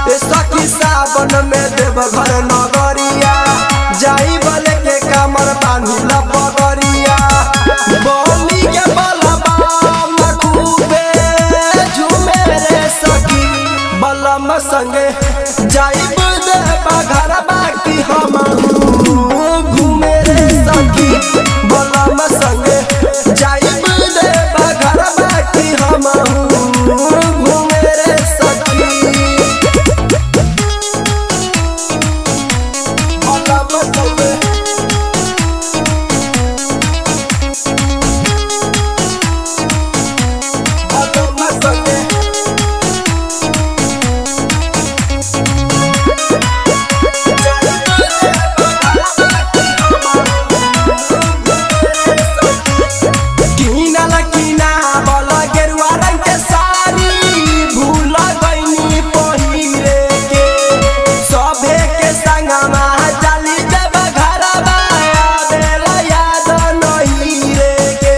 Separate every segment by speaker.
Speaker 1: ए सखी सावन में देव घर नगरिया जाई बले के कमर बांधी लपगरिया बोली के बलबा मखूबे झूमे रे सखी बलम संगे जाई देव घर बाकी हम घूमे रे सखी बलम संगे जाई देव घर बाकी हम घूमे रे सखी बलम संगे बलम संगे किनल किना बल गेरुआ रंग के साड़ी भूल गईनी पहिरे के सभे के संगमा चली देव घरवा आवेला याद नहीं रे के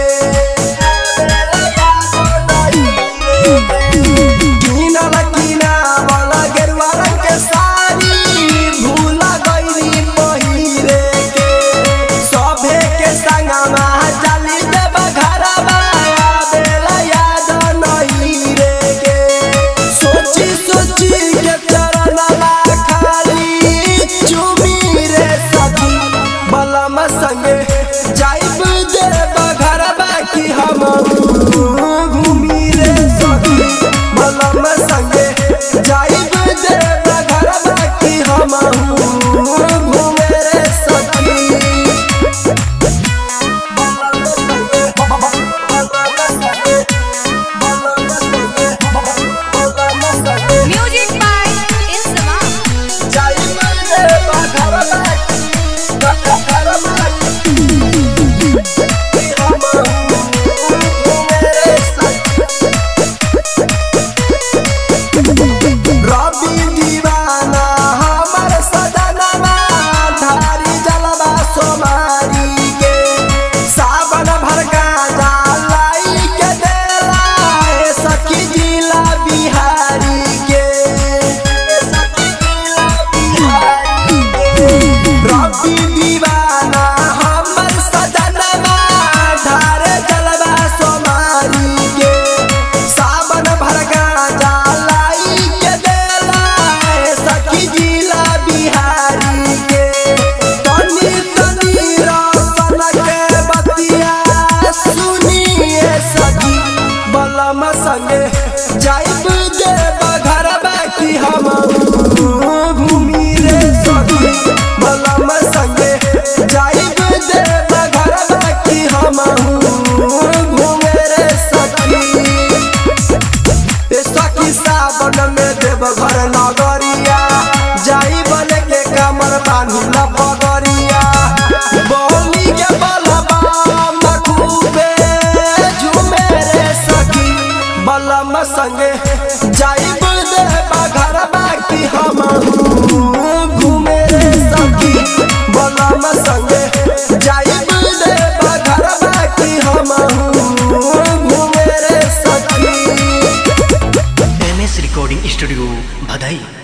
Speaker 1: किनल किना बल गेरुआ रंग के साड़ी भूल गईनी पहिरे के सभे के संगमा चली देव घरवा आवेला याद नहीं रे के सोची सोची के चरणवा खाली चुमी रे सखी बलम संगे जाइब देव घरवा की हम घूमी रे सखी बलम संगे जाइब देव घरवा की हम घूमे रे सखी
Speaker 2: Music by Insamam.
Speaker 1: रवि दीवाना हमर सजनवा धारी जलवा सोमारी के सावन भर गाजा लाई के देला ए सखी जिला बिहारी के सखी जिला बिहारी के रवि दीवाना हमर सजनवा धारे जलवा सोमारी के सावन भर गाजा लाई के देला ए सखी जिला बिहारी के तनी तनी रसन के बतिया सुनिए सखी बलम संगे जाइब देव घर बाकी हम घूमी रे सखी बलम संगे जाइब देव घर बाकी हम घूमे रे सखी ए सखी सावन में देव घर नगरिया जाई बले के कमर बांधी लपगरिया बोली के बलबा मखूबे झूमे रे सखी बलम संगे जाई देव घर बाकी हम घूमे रे सखी बलम संगे जाई देव घर बाकी हम घूमे रे सखी
Speaker 3: एम एस रिकॉर्डिंग स्टूडियो भदई